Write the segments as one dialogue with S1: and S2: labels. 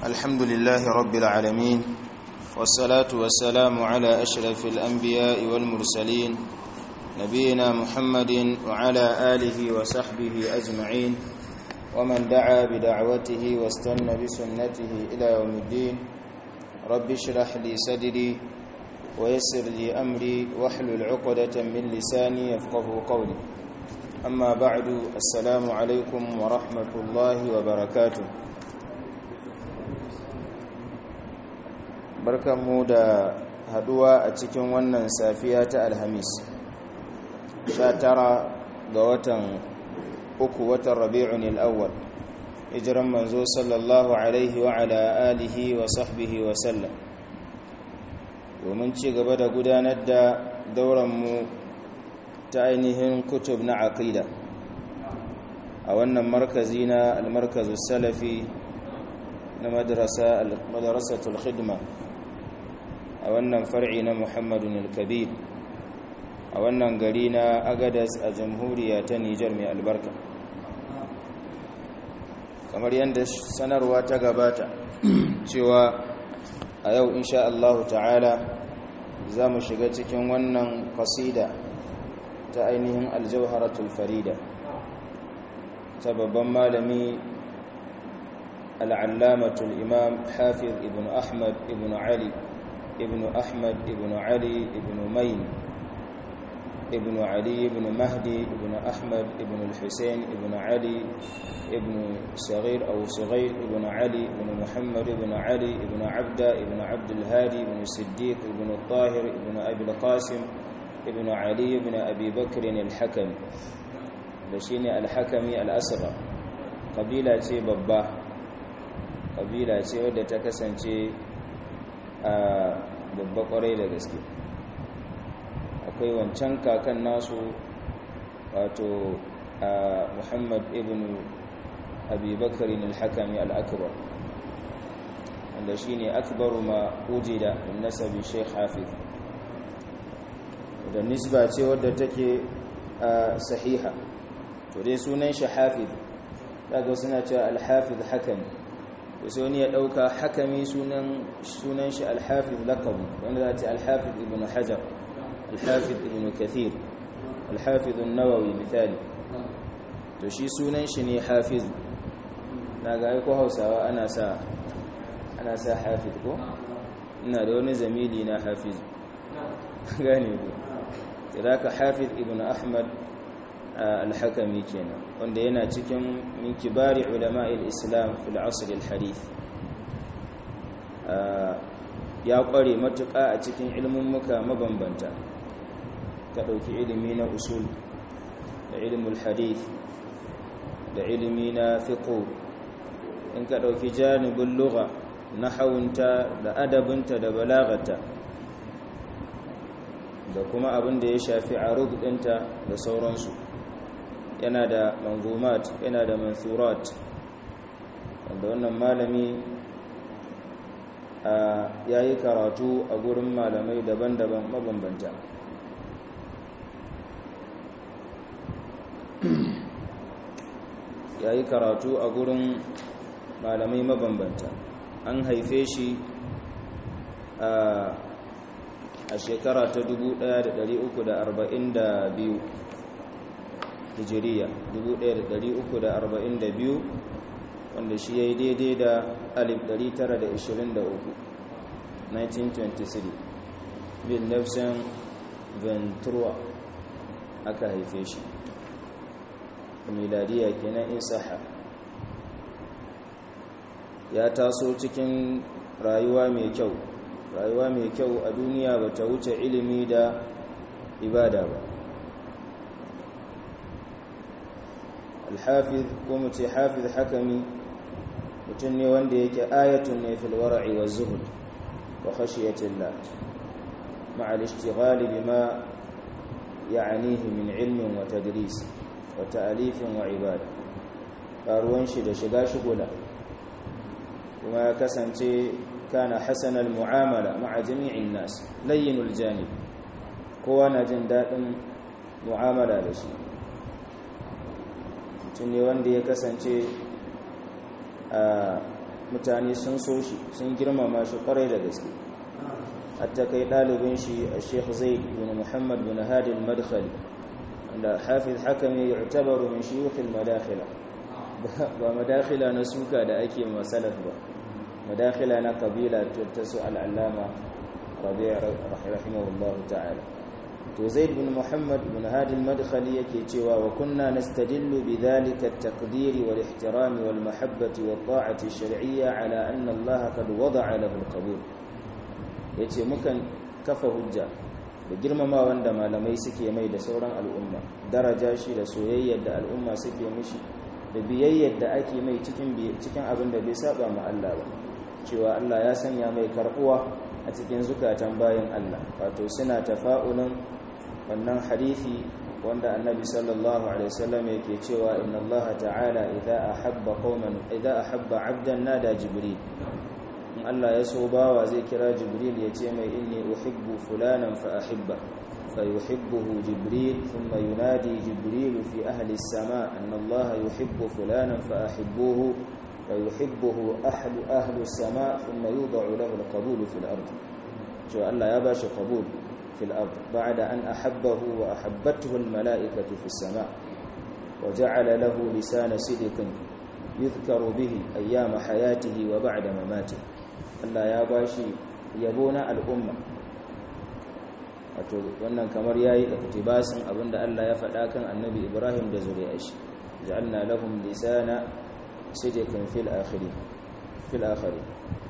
S1: الحمد لله رب العالمين والصلاة والسلام على أشرف الأنبياء والمرسلين نبينا محمد وعلى آله وصحبه أجمعين ومن دعا بدعوته واستنى بسنته إلى يوم الدين رب اشرح لي صدري ويسر لي أمري واحلل عقدة من لساني يفقه قولي أما بعد السلام عليكم ورحمة الله وبركاته barkanmu da haduwa a cikin wannan safiya ta alhamis 19 ga watan uku watan rabi'un al'awwal hijiran manzo sallallahu alaihi wa ala alihi wa sahbihi wa sallam domin ci gaba da gudanar da dauranmu ta ainihin kutub na aqida a wannan markazi na almarkazu salafi na madrasatul khidma a wannan far'i na muhammadun al-kabir a wannan gari na agadas a jamhuriya ta nijar mai albarka kamar yadda sanarwa ta gabata cewa a yau insha Allah ta'ala za mu shiga cikin wannan kasida ta ainihin aljauharatul farida ta babban malami al'allamatul imam hafiz ibn ahmad ibn ali ibn ahmad ibn ali ibn main ibn ali ibn mahdi ibn ahmad ibn al-husayn ibn ali ibn صغير أو صغير ابن علي ابن محمد ابن علي ابن عبدة ابن عبد الهادي ابن الصديق ابن الطاهر ابن أبي القاسم ابن علي ابن أبي بكر الحكم لشيني الحكمي الأسرى قبيلة ببا قبيلة wadda ta kasance a babba kwarai da gaske akwai wancan kakan nasu wato muhammad ibn abi bakarin al-hakami al-akbar wanda shi ne akbaru ma ujida in nasabi sheikh hafiz da nisba ce wadda take sahiha to dai sunan shi hafiz daga suna cewa al-hafiz hakami to sai wani ya dauka hakami sunan sunan shi al-hafiz laqabi wanda za ta al-hafiz ibn hajar al-hafiz ibn kathir al-hafiz an-nawawi misali to shi sunan shi ne hafiz na ga aiko hausawa ana sa ana sa hafiz ko ina da wani zamili na hafiz gane ku ka hafiz ibn ahmad al-hakami kenan wanda yana cikin min kibari ulama'il islam fil asr al-hadith ya kware matuƙa a cikin ilmummuka mabambanta ka ɗauki ilimi na usul da ilmul hadith da ilimi na fiqh in ka ɗauki janibin lugha na hawunta da adabinta da balagata da kuma abin da ya shafi arud ɗinta da sauransu yana da manzumat yana da mansurat wanda wannan malami ya yi karatu a gurin malamai daban-daban mabambanta ya yi karatu a gurin malamai mabambanta an haife shi a shekara ta 1342 hijiriya 1342 wanda shi ya yi daidai da 1923 1923 bin nafsan ventura aka haife shi miladiya kenan in saha ya taso cikin rayuwa mai kyau rayuwa mai kyau a duniya ba ta wuce ilimi da ibada ba alhafiz ko mu ce hafiz hakami mutum ne wanda yake ayatun ne fil wara'i wa zuhud wa khashiyatillah ma'a al-ishtighal bima ya'nihi min ilmin wa tadris wa ta'alifin wa ibada karuwan shi da shiga shigula kuma ya kasance kana hasanal mu'amala ma'a jami'in nas layyinul janib kowa na jin daɗin mu'amala da shi mutum ne wanda ya kasance mutane sun so shi sun girmama shi kwarai da gaske hatta kai ɗalibin shi a sheikh zaid bin muhammad bin hadi al-madkhali wanda hafiz hakami yu'tabaru min shuyukh al-madakhila ba madakhila na suka da ake masalaf ba madakhila na kabila ta su al-allama rabi' rahimahullahu ta'ala to zaid bin muhammad bin hadi al-madkhali yake cewa wa kunna nastadillu bidhalika at-taqdir wal ihtiram wal mahabbati wat ta'ati ash-shar'iyya ala anna Allah qad wada'a lahu al-qabul yace mukan kafa hujja da girmama wanda malamai suke mai da sauran al'umma daraja shi da soyayyar da al'umma suke mishi da biyayyar da ake mai cikin cikin abin da bai saba ma Allah ba cewa Allah ya sanya mai karbuwa a cikin zukatan bayan Allah wato suna tafa'ulun wannan hadisi wanda annabi sallallahu alaihi wasallam yake cewa inna Allah ta'ala idza ahabba qauman idza ahabba 'abdan nada jibril in Allah ya so bawa zai kira jibril ya ce mai inni uhibbu fulanan fa ahibba fa yuhibbuhu jibril thumma yunadi jibril fi ahli as-sama anna Allah yuhibbu fulanan fa ahibbuhu fa yuhibbuhu ahlu ahli as-sama thumma yud'u lahu al-qabul fi al-ard to Allah ya bashi qabul في الأرض بعد أن أحبه وأحبته الملائكة في السماء وجعل له لسان صدق يذكر به أيام حياته وبعد مماته Allah ya bashi yabo na al'umma wato wannan kamar yayi iktibasin abinda Allah ya faɗa kan Annabi Ibrahim da zuriyar shi ja'alna lahum lisana sidqin fil akhirin fil akhirin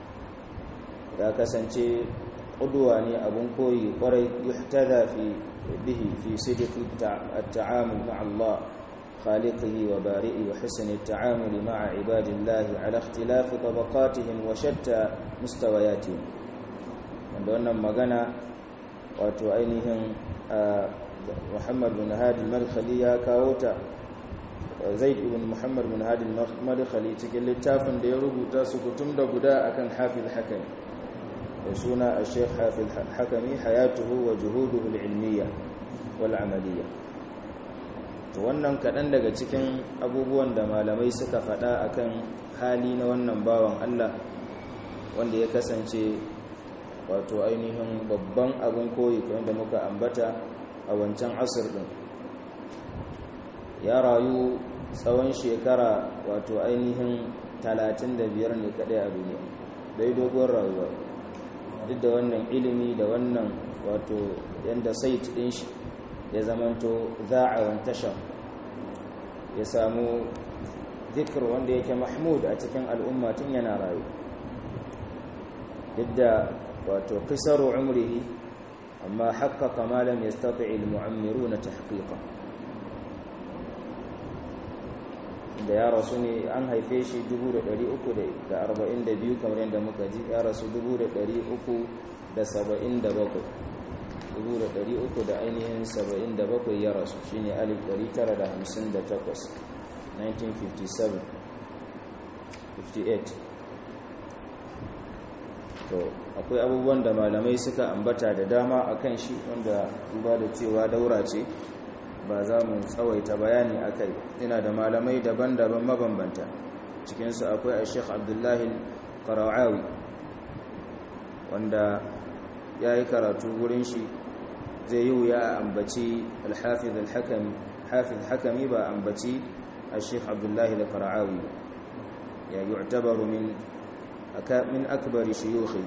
S1: ya kasance qudwa ne abun koyi kwarai yuhtada fi bihi fi sidqi at-ta'amul ma'a Allah خالقه وبارئه وحسن التعامل مع عباد الله على اختلاف طبقاتهم وشتى مستوياتهم wanda wannan magana wato ainihin Muhammad bin Hadi al-Madkhali ya kawo ta Zaid ibn Muhammad bin Hadi al-Madkhali cikin littafin da ya rubuta su kutum da guda akan Hafiz Hakami da suna Sheikh Hafiz Hakami hayatuhu wa juhuduhu al-ilmiyya wal amaliyya to wannan kaɗan daga cikin abubuwan da malamai suka faɗa akan hali na wannan bawan Allah wanda ya kasance wato ainihin babban abin koyi wanda muka ambata a wancan asir ɗin ya rayu tsawon shekara wato ainihin 35 ne kaɗai a duniya dai dogon rayuwa duk da wannan ilimi da wannan wato yadda sait ɗin shi ya zamanto za'a tashar ya samu zikir wanda yake mahmud a cikin al'umma tun yana rayu duk da wato kisaru umrihi amma haqqaqa ma lam yastati' al-mu'ammiruna tahqiqa da ya rasu ne an haife shi 342 kamar yadda muka ji ya rasu 377 uku da ainihin saba'in da bakwai ya rasu shi ne alif ɗari tara da hamsin da takwas 1957 58 to akwai abubuwan da malamai suka ambata da dama a kan shi wanda duba da cewa daura ce ba za mu tsawaita bayani a kai ina da malamai daban-daban mabambanta cikinsu akwai a sheikh abdullahi ƙara'awi wanda ya yi karatu wurin shi zai yi wuya a ambaci alhafiz alhakami hafiz hakami ba ambaci al-sheikh abdullahi da fara'awi ba ya yu'tabaru min min akbari shuyukhi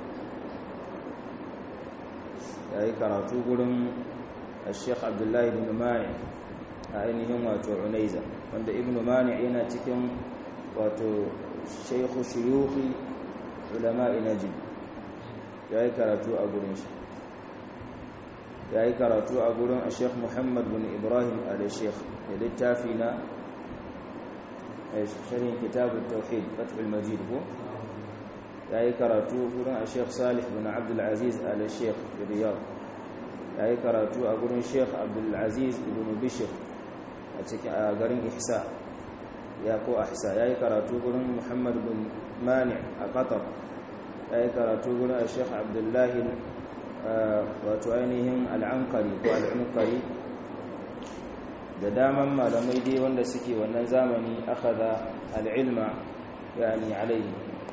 S1: ya yi karatu gurin al-sheikh abdullahi ibn mani a ainihin wato unaiza wanda ibn mani yana cikin wato shaykhu shuyukhi ulama'i najib ya yi karatu a gurin shi ya yi karatu a gurin a sheikh muhammad bin ibrahim al-sheikh da littafi na shirin kitabun tauhid fatul majid ko ya yi karatu gurin a sheikh salih bin abdulaziz al-sheikh riyad ya yi karatu a gurin sheikh abdulaziz ibn bishir a cikin a garin ihsa ya ko ahsa ya yi karatu gurin muhammad bin mani a qatar ya yi karatu gurin a sheikh abdullahi wato ainihin al'ankari ko al'ankari da daman malamai dai wanda suke wannan zamani aka da al'ilma yani alaihi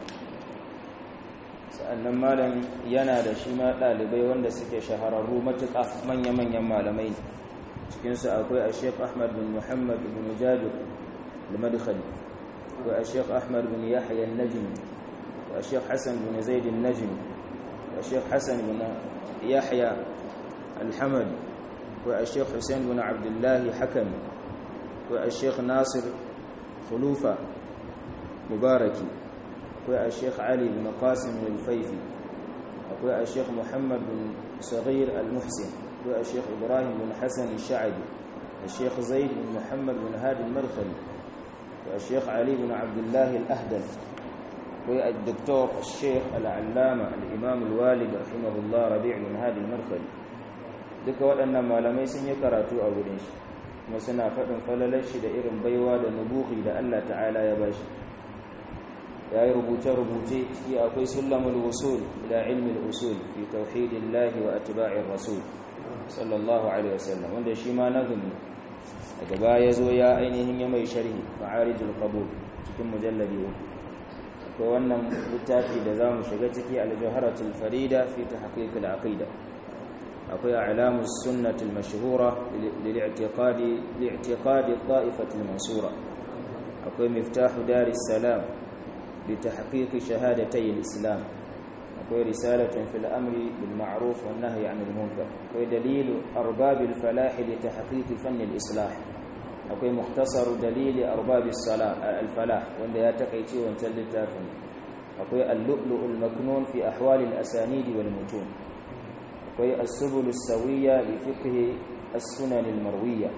S1: sa'annan malam yana da shi ma ɗalibai wanda suke shahararru matuƙa manya-manyan malamai cikinsu akwai a sheik ahmad bin muhammad bin jabir al-madkhali akwai a sheik ahmad bin yahya al-najmi wa sheik hassan bin zaid al-najmi wa sheik hassan bin yahya al-hamadi wa a sheik hussein bin abdullahi hakami wa a sheik nasir khulufa mubaraki akwai a sheikh ali bin qasim al-faifi akwai a sheikh muhammad bin saghir al-muhsin akwai a sheikh ibrahim bin hasan al-sha'bi a sheikh zaid bin muhammad bin hadi al-madkhali akwai a sheikh ali bin abdullah al-ahdal akwai a doktor sheikh al-allama al-imam al-walid rahimahullah rabi' bin hadi al-madkhali duka waɗannan malamai sun yi karatu a wurin shi kuma suna faɗin falalar shi da irin baiwa da nubuhi da Allah ta'ala ya bashi ya yi rubuce-rubuce ciki akwai sulamul usul ila ilmin usul fi tauhidillahi wa atba'ir rasul sallallahu alaihi wasallam wanda shi ma nazumi daga baya zo ya ainihin ya mai sharhi ma'arijul qabul cikin mujalladi uku akwai wannan littafi da zamu shiga ciki al-jawharatul farida fi tahqiq al-aqida akwai a'lamus sunnatul mashhura lil-i'tiqadi li'tiqadi at-ta'ifati al-mansura akwai miftahu daris salam لتحقيق شهادتي الإسلام أقول رسالة في الأمر بالمعروف والنهي عن المنكر أقول دليل أرباب الفلاح لتحقيق فن الإصلاح أقول مختصر دليل أرباب الصلاة الفلاح وأن يتقيتي وانتل التافن أقول اللؤلؤ المكنون في أحوال الأسانيد والمتون أقول السبل السوية لفقه السنن المروية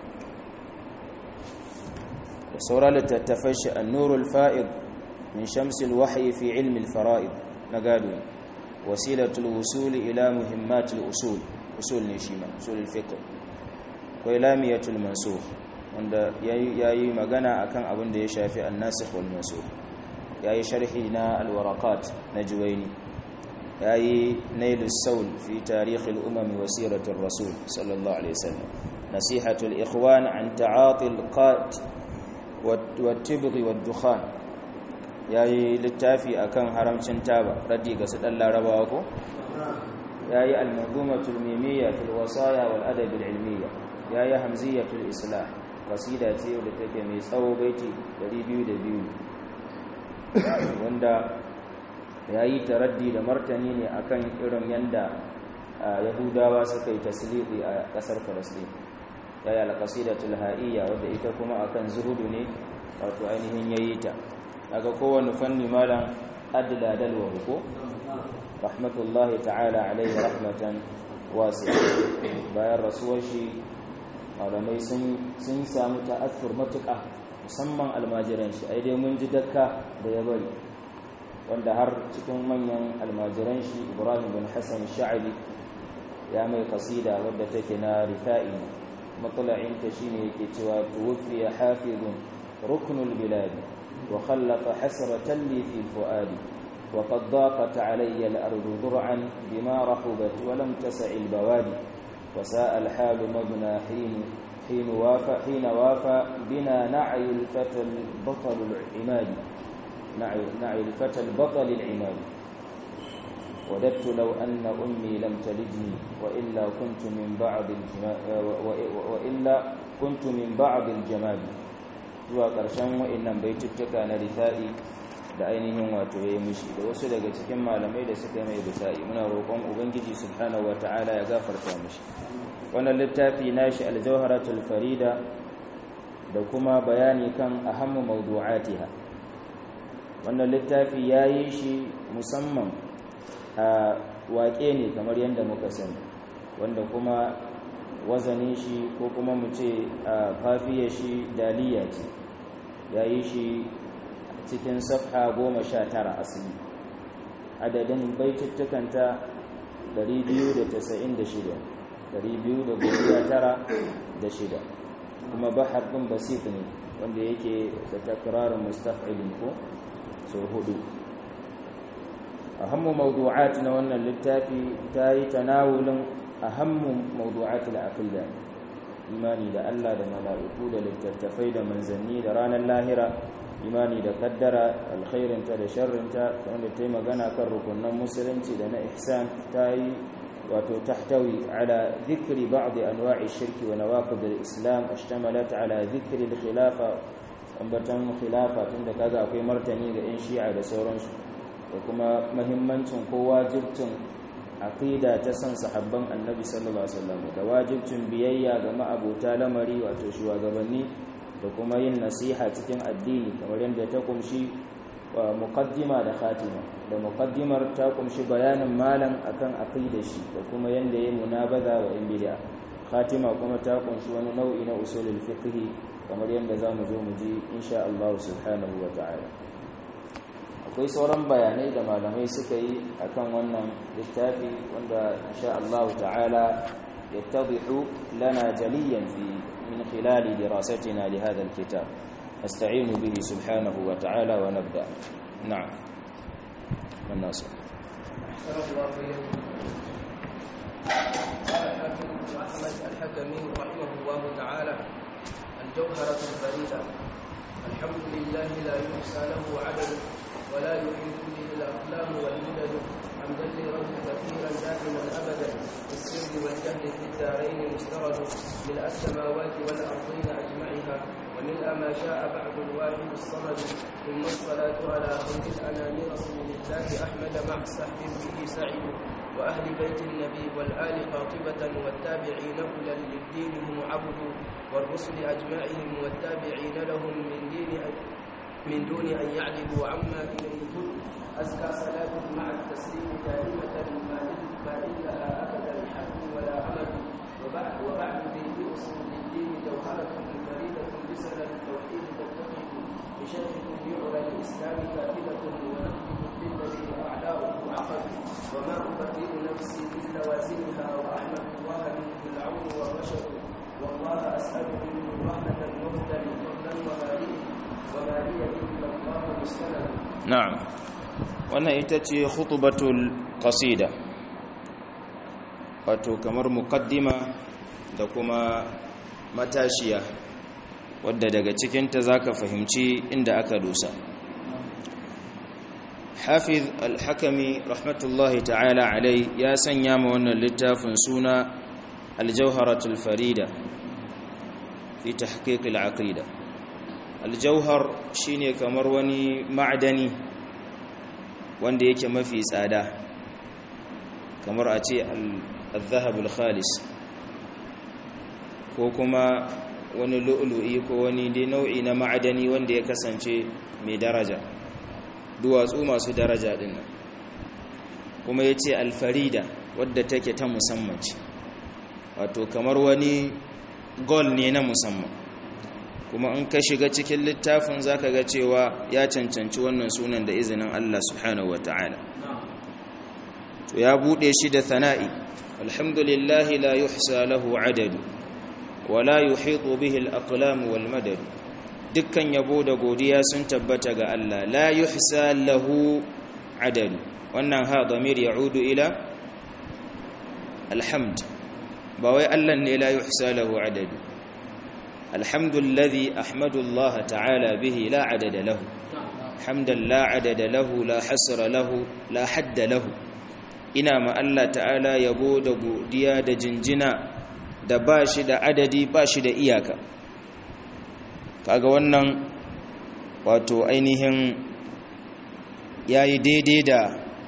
S1: وصورة لتتفش النور الفائض من شمس الوحي في علم الفرائض نقادوا وسيلة الوصول إلى مهمات الأصول أصول نشيمة أصول الفقه وإلامية المنسوخ wanda yayi magana akan abin da ya shafi an-nasikh wal mansukh yayi sharhi na al-waraqat na juwayni yayi nail as-sawl fi tarikh al-umam wa sirat ar-rasul sallallahu alaihi wasallam nasihatu al-ikhwan an ta'ati al-qat wat-tibgh wad-dukhan ya yi littafi a kan haramcin taba raddi ga su ɗan larabawa ko ya yi almanzumatul mimiyya fil wasaya wal adabil ilmiya ya yi hamziyatul islah kasida ce da take mai tsawo baiti 202 wanda ya yi taraddi da martani ne akan irin yanda yahudawa suka yi tasliqi a ƙasar falastin ya yi alƙasidatul ha'iyya wadda ita kuma akan zuhudu ne wato ainihin yayi ta daga kowane fanni malam adla dalwa ko rahmatullahi ta'ala alaihi rahmatan wasi'a bayan rasuwar shi malamai sun samu ta'athur matuƙa musamman almajiran shi ai dai mun ji dakka da ya bari wanda har cikin manyan almajiran shi ibrahim bin hassan sha'abi ya mai kasida wadda take na rifa'i matsala'inta shine yake cewa tuwfiya hafizun ruknul biladi وخلق حسرة لي في الفؤاد وقد ضاقت علي الأرض ذرعا بما رحبت ولم تسع البوادي وساء الحال مبنى حين حين وافى حين وافى بنا نعي الفتى البطل العماد نعي, نعي الفتى البطل العماد وددت لو أن أمي لم تلدني وإلا كنت من بعض وإلا كنت من بعض الجماد zuwa ƙarshen wa'innan baituttuka na rifa'i da ainihin wato ya yi mishi da wasu daga cikin malamai da suka mai rifa'i muna roƙon ubangiji subhanahu wa ta'ala ya gafarta mishi wannan littafi nashi aljawharatul farida da kuma bayani kan ahammu mawdu'atiha wannan littafi ya yi shi musamman a waƙe ne kamar yadda muka sani wanda kuma wazanin shi ko kuma mu ce a kafiya shi daliya ce ya yi shi cikin safha goma sha tara asali adadin baituttukanta 296 296 kuma bahar ɗin basit ne wanda yake da takirarin mustaf'ilin ko sau hudu ahammu mawdu'at na wannan littafi ta yi tanawulin ahammu mawdu'at al-aqida imani da Allah da mala'iku da littattafai da manzanni da ranar lahira imani da kaddara alkhairinta da sharrinta wanda ta yi magana kan rukunan musulunci da na ihsan ta yi wato tahtawi ala dhikri ba'd anwa'i shirki wa nawaqid al-islam ashtamalat ala dhikri al-khilafa ambatan khilafa tunda kaga akwai martani ga yan shi'a da sauransu da kuma muhimmancin ko wajibcin aqida ta san sahabban annabi sallallahu alaihi wasallam da wajibcin biyayya ga ma'abota lamari wato shugabanni da kuma yin nasiha cikin addini kamar yadda ta kumshi muqaddima da khatima da muqaddimar ta kumshi bayanin malam akan aqidar shi da kuma yanda yayi munabaza wa in bid'a khatima kuma ta kumshi wani nau'i na usulul fiqh kamar yanda zamu zo mu ji insha Allah subhanahu wa ta'ala akwai sauran bayanai da malamai suka yi akan wannan littafi wanda insha Allah ta'ala yattadihu lana jaliyan fi من خلال دراستنا لهذا الكتاب نستعين به سبحانه وتعالى ونبدأ نعم الناس
S2: قال الحاكم أحمد الحكمي رحمه الله تعالى الجوهرة الفريدة الحمد لله لا يحصى له عدد ولا يحيط به الأقلام والمدد حمدا لرب كثيرا دائما أبدا في السر والجهل في الدارين مسترد ملء السماوات والأرضين أجمعها وملء ما شاء بعد الواحد الصمد ثم الصلاة على خير الأنام رسول الله أحمد مع السحب به سعيد وأهل بيت النبي والآل قاطبة والتابعين أولى للدين هم عبد والرسل أجمعهم والتابعين لهم من دين من دون أن يعلموا عما إليه هدوا أزكى صلاة مع التسليم دائمة ما إلها أبدا حق ولا عمل وبعد وبعد ذي أصول الدين جوهرة فريدة بسنة التوحيد تتفق بشرح يعلى الإسلام كافلة ونقد بالذي أعداؤه عقد وما أبرئ نفسي من لوازمها وأحمد الله منه العون والرشد والله أسأل منه رحمة مهدا فضلا وماليه وما لي إلا الله مستند
S1: نعم wannan ita ce khutubatul qasida wato kamar muqaddima da kuma matashiya wadda daga cikinta zaka fahimci inda aka dosa hafiz al-hakami rahmatullahi ta'ala alai ya sanya ma wannan littafin suna al-jawharatul farida fi tahqiq al-aqida al-jawhar shine kamar wani ma'dani wanda yake mafi tsada kamar a ce al-zahabul khalis ko kuma wani lu'lu'i ko wani dai nau'i na ma'adani wanda ya kasance mai daraja duwatsu masu daraja din nan kuma ya ce alfarida wadda take ta musamman ce wato kamar wani gol ne na musamman kuma in ka shiga cikin littafin zaka ga cewa ya cancanci wannan sunan da izinin Allah subhanahu wataala to ya bude shi da thana'i alhamdulillahi la yuhsa lahu adadu wa la yuhitu bihi al-aqlam wal madad dukkan yabo da godiya sun tabbata ga Allah la yuhsa lahu adadu wannan ha damir ya'udu ila alhamd ba wai Allah ne la yuhsa lahu adadu الحمد الذي أحمد الله تعالى به لا عدد له حمدا لا عدد له لا حسر له لا حد له ina ma Allah ta'ala yabo da godiya da jinjina da ba shi da adadi ba shi da iyaka kaga wannan wato ainihin yayi daidai da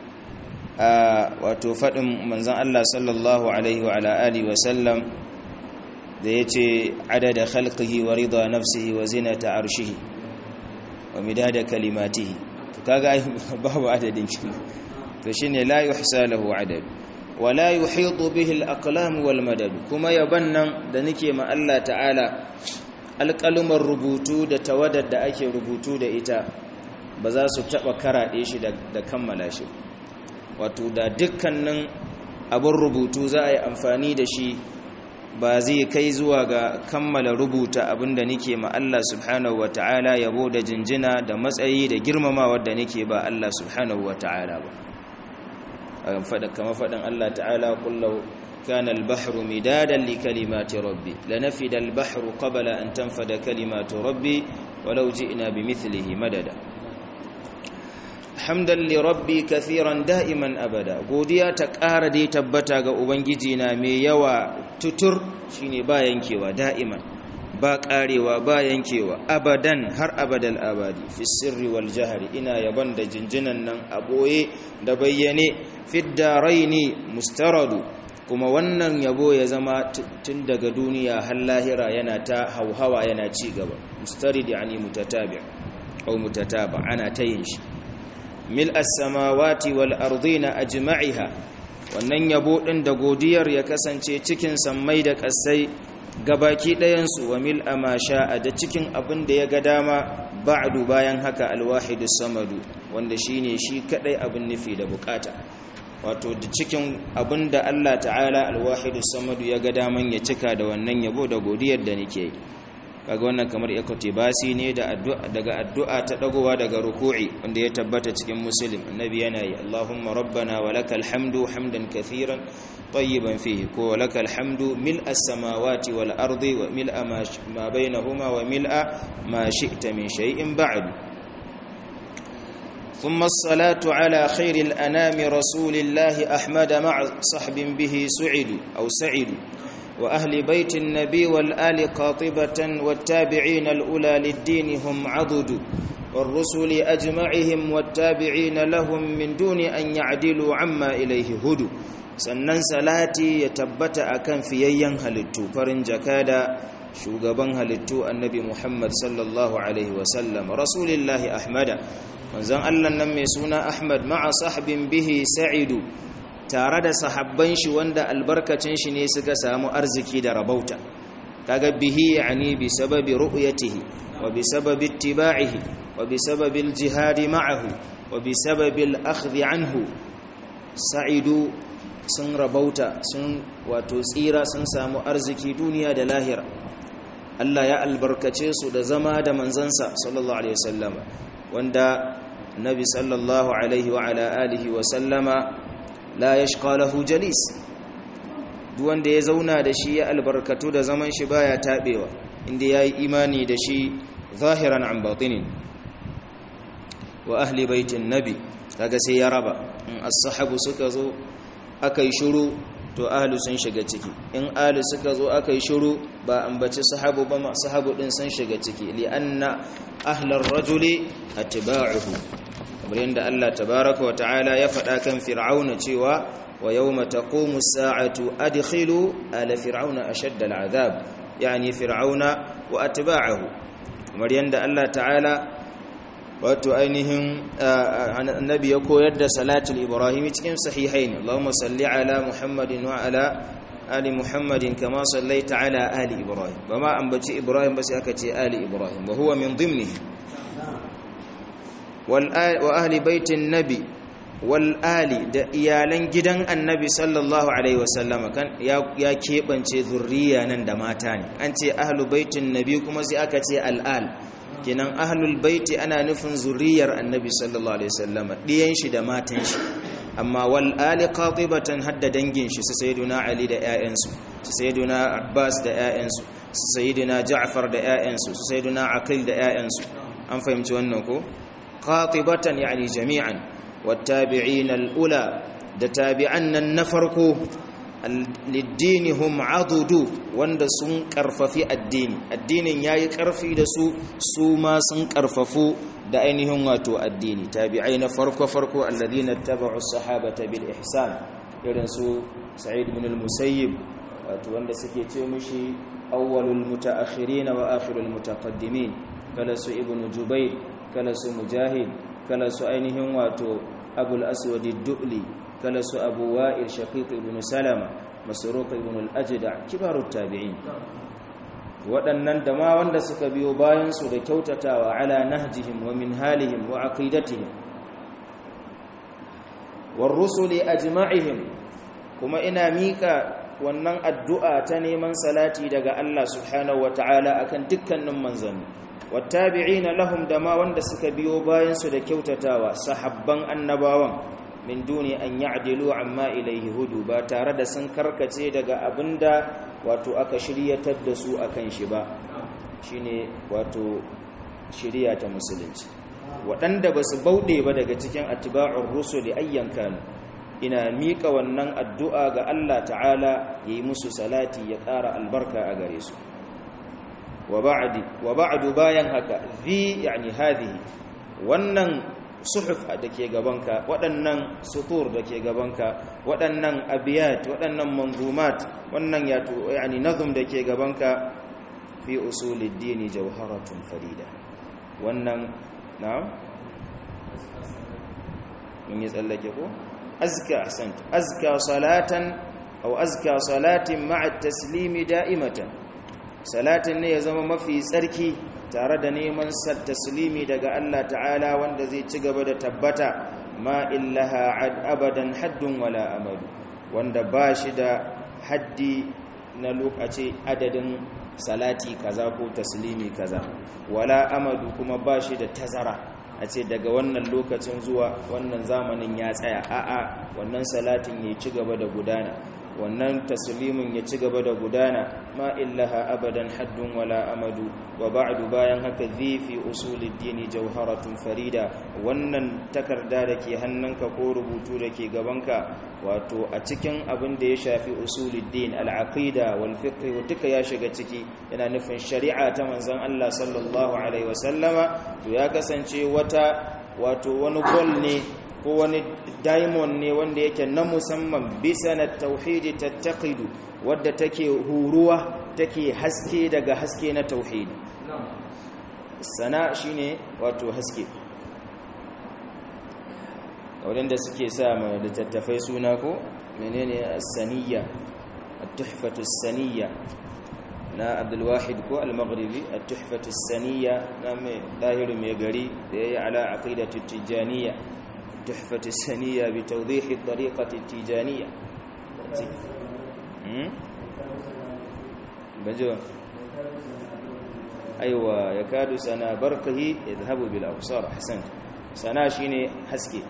S1: wato faɗin manzon Allah sallallahu alaihi wa ala alihi wa sallam da ya ce adada khalqihi wa rida nafsihi wa zinata arshihi wa midada kalimatihi to kaga babu adadin shi to shine la yuhsa lahu adad wa la yuhitu bihi al-aqlam wal madad kuma yaban nan da nake ma Allah ta'ala alƙalumar rubutu da tawadar da ake rubutu da ita ba za su taɓa karaɗe shi da kammala shi wato da dukkanin abin rubutu za a yi amfani da shi ba zai kai zuwa ga kammala rubuta abinda nake ma Allah subhanahu wa ta'ala yabo da jinjina da matsayi da girmamawa da nake ba Allah subhanahu wa ta'ala ba kama faɗin Allah ta'ala kullau كان البحر مدادا لكلمات ربي لنفد البحر قبل أن تنفد كلمات ربي walau ji'na bimithlihi madada hamdan li rabbi kathiran da'iman abada godiya ta ƙara dai tabbata ga ubangiji na mai yawa tutur shine ba yankewa da'iman ba ƙarewa ba yankewa abadan har abadal abadi fi sirri wal jahri ina yaban da jinjinan nan a boye da bayyane fiddaraini mustaradu kuma wannan yabo ya zama tun daga duniya har lahira yana ta hauhawa yana ci gaba mustarid yani mutatabi au mutataba ana ta yin shi mil as-samawati wal ardina ajma'iha wannan yabo din da godiyar ya kasance cikin sammai da kasai gabaki ɗayan su wa mil ama sha'a da cikin abin da ya ga dama ba'du bayan haka alwahidus samadu wanda shine shi kadai abin nufi da bukata wato da cikin abin da Allah ta'ala alwahidus samadu ya ga daman ya cika da wannan yabo da godiyar da nake yi kaga wannan kamar basi ne da addu'a daga addu'a ta dagowa daga ruku'i wanda ya tabbata cikin muslim annabi yana yi Allahumma rabbana walakal hamdu hamdan kathiran tayyiban fihi ko walakal hamdu mil'as samawati wal ardi wa mil'a ma bainahuma wa mil'a ma shi'ta min shay'in ba'du ثم الصلاة على خير الأنام رسول الله أحمد مع صحب به سعد أو سعد وأهل بيت النبي والآل قاطبة والتابعين الأولى للدين هم عضد والرسل أجمعهم والتابعين لهم من دون أن يعدلوا عما إليه هدو sannan salati ya tabbata akan fiyayyen halittu farin jakada shugaban halittu annabi Muhammad sallallahu alaihi wasallam rasulillahi ahmada manzon Allah nan mai suna Ahmad ma'a sahbin bihi sa'idu tare da sahabban shi wanda albarkacin shi ne suka samu arziki da rabauta kaga bihi yani bi sababi ru'yatihi wa bi sababi ittiba'ihi wa bi sababi al-jihad ma'ahu wa bi sababi al-akhdh anhu sa'idu sun rabauta sun wato tsira sun samu arziki duniya da lahira Allah ya albarkace su da zama da manzansa sallallahu alaihi wasallam wanda nabi sallallahu alaihi wa ala alihi wa sallama la yashqa lahu jalis duk wanda ya zauna da shi ya albarkatu da zaman shi baya tabewa inda yayi imani da shi zahiran an batinin wa ahli baitin nabi kaga sai ya raba in as-sahabu suka zo akai shiru to ahlu sun shiga ciki in ahlu suka zo akai shiru ba ambaci sahabu ba ma sahabu din sun shiga ciki li anna ahlar rajuli atba'uhu kamar yadda Allah tabaraka wa ta'ala ya faɗa kan fir'auna cewa wa yawma taqumu as-sa'atu adkhilu ala fir'auna ashadda al-'adhab yani fir'auna wa atba'uhu kamar yadda Allah ta'ala wato ainihin annabi ya koyar da salatul ibrahimi cikin sahihain Allahumma salli ala Muhammadin wa ala ali Muhammadin kama sallaita ala ali Ibrahim bama ambaci Ibrahim ba sai aka ce ali Ibrahim wa huwa min dhimnihi wal wa ahli baitin nabi wal ali da iyalan gidan annabi sallallahu alaihi wasallama kan ya ya kebance zurriya nan da mata ne an ce ahlu baitin nabi kuma sai aka ce al al kinan ahlul baiti ana nufin zuriyar annabi sallallahu alaihi wasallam diyan shi da matan shi amma wal ali qatibatan hadda dangin shi su sayyiduna ali da ƴaƴansu su sayyiduna abbas da ƴaƴansu su sayyiduna ja'far da ƴaƴansu su sayyiduna aqil da ƴaƴansu an fahimci wannan ko qatibatan yani jami'an wattabi'in al-ula da tabi'an nan na farko liddini hum adudu wanda sun karfafi addini addinin yayi karfi da su su ma sun karfafu da ainihin wato addini tabi'ai na farko farko alladhina tabi'u sahabata bil ihsan irin su sa'id ibn al-musayyib wato wanda suke ce mishi awwalul mutaakhirin wa akhirul mutaqaddimin kala su ibn jubayr kala su mujahid kala su ainihin wato abul aswad ad-du'li kala su abu wa'il shaqiq ibn salama masruq ibn al-ajda kibarut tabi'in waɗannan da ma wanda suka biyo bayan su da kyautatawa ala nahjihim wa minhalihim wa aqidatihim war rusuli ajma'ihim kuma ina mika wannan addu'a ta neman salati daga Allah subhanahu wata'ala akan dukkanin manzanni wattabi'ina lahum da ma wanda suka biyo bayan su da kyautatawa sahabban annabawan min duni an ya'dilu amma ilaihi hudu ba tare da sun karkace daga abinda wato aka shiryatar da su akan shi ba shine wato shari'a ta musulunci waɗanda ba su bauɗe ba daga cikin atiba'ur rusuli ayyan kanu ina miƙa wannan addu'a ga Allah ta'ala ya yi musu salati ya ƙara albarka a gare su wa ba'adu bayan haka zi yani hadhihi wannan suhuf da ke gabanka waɗannan sutur da ke gabanka waɗannan abiyat waɗannan manzumat wannan yato yani nazum da ke gabanka fi usulid dini jawharatun farida wannan na'am mun yi tsallake ko azka ahsant azka salatan aw azka salatin ma'a taslimi da'imatan salatin ne ya zama mafi tsarki tare da neman taslimi daga Allah ta'ala wanda zai ci gaba da tabbata ma illaha abadan haddun wala amadu wanda ba shi da haddi na lokaci adadin salati kaza ko taslimi kaza wala amadu kuma ba shi da tazara a ce daga wannan lokacin zuwa wannan zamanin ya tsaya a'a wannan salatin ya ci gaba da gudana wannan taslimin ya ci gaba da gudana ma illaha abadan haddun wala amadu wa ba'du bayan haka zai fi usulid dini jawharatun farida wannan takarda da ke hannunka ko rubutu da ke gabanka wato a cikin abin da ya shafi usulid din al-aqida wal fiqh duka ya shiga ciki yana nufin shari'a ta manzon Allah sallallahu alaihi wasallama to ya kasance wata wato wani gol ne ko wani diamond ne wanda yake na musamman bisa na tauhidi tattaqidu wadda take huruwa take haske daga haske na tauhidi sana shine wato haske wadanda suke sa ma littattafai suna ko menene as-saniyya at-tuhfatu as-saniyya na Abdul Wahid ko al-Maghribi at-tuhfatu as-saniyya na mai dahiru mai gari da yayi ala aqidatu tijaniyya تحفة السنية بتوضيح الطريقة التيجانية بجو أيوة يكاد سنا برقه يذهب بالأبصار حسنت سنا شيني حسكي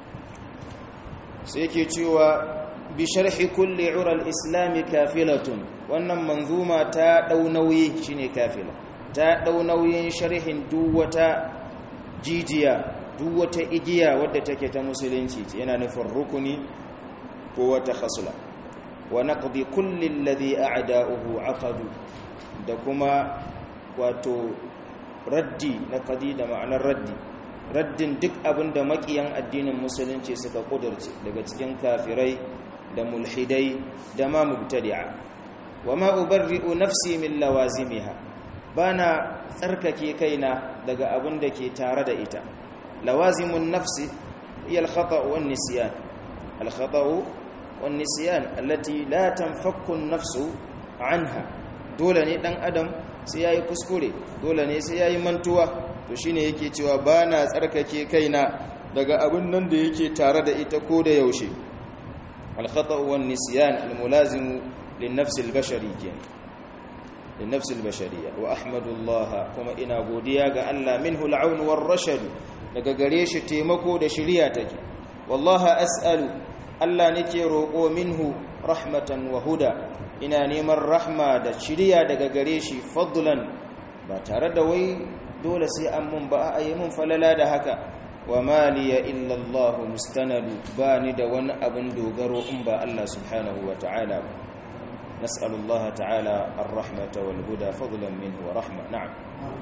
S1: سيكي تشوى بشرح كل عرى الإسلام كافلة wannan manzuma ta dau nauyi shine kafila ta dau nauyin sharhin duk wata jijiya duk wata igiya wadda take ta musulunci yana nufin rukuni ko wata khasla wa naqdi kulli alladhi a'da'uhu aqadu da kuma wato raddi na qadi da ma'anar raddi raddin duk abinda makiyan addinin musulunci suka kudurce daga cikin kafirai da mulhidai da ma mubtadi'a wa ma ubarri'u nafsi min lawazimiha bana tsarkake kaina daga abin da ke tare da ita لوازم النفس هي الخطأ والنسيان الخطأ والنسيان التي لا تنفك النفس عنها dole ne dan adam sai yayi kuskure dole ne sai yayi mantuwa to shine yake cewa bana tsarkake kaina daga abin nan da yake tare da ita ko da yaushe al khata' wan nisyan al mulazim lin nafs al bashari kenan lin nafs al bashariyya wa ahmadullah kuma ina godiya ga Allah minhu al aun war rashad daga gare shi taimako da shiriya take wallahi as'alu Allah nake roƙo minhu rahmatan wa huda ina neman rahma da shiriya daga gare shi fadlan ba tare da wai dole sai an mun ba a yi mun falala da haka wa maliya illa Allah mustanadu ba ni da wani abin dogaro in ba Allah subhanahu wa ta'ala ba نسأل الله تعالى الرحمة والهدى فضلا منه ورحمة نعم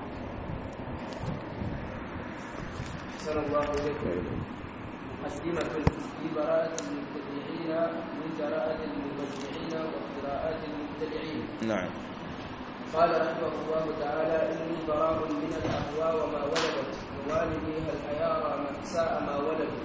S2: أحسن الله إليكم مقدمة في براءة المبتدعين من جراءة المبتدعين واختراءات المبتدعين
S1: نعم
S2: قال رحمه الله تعالى إني براء من الأهواء وما ولدت ووالدي هل أيارى من ساء ما ولدوا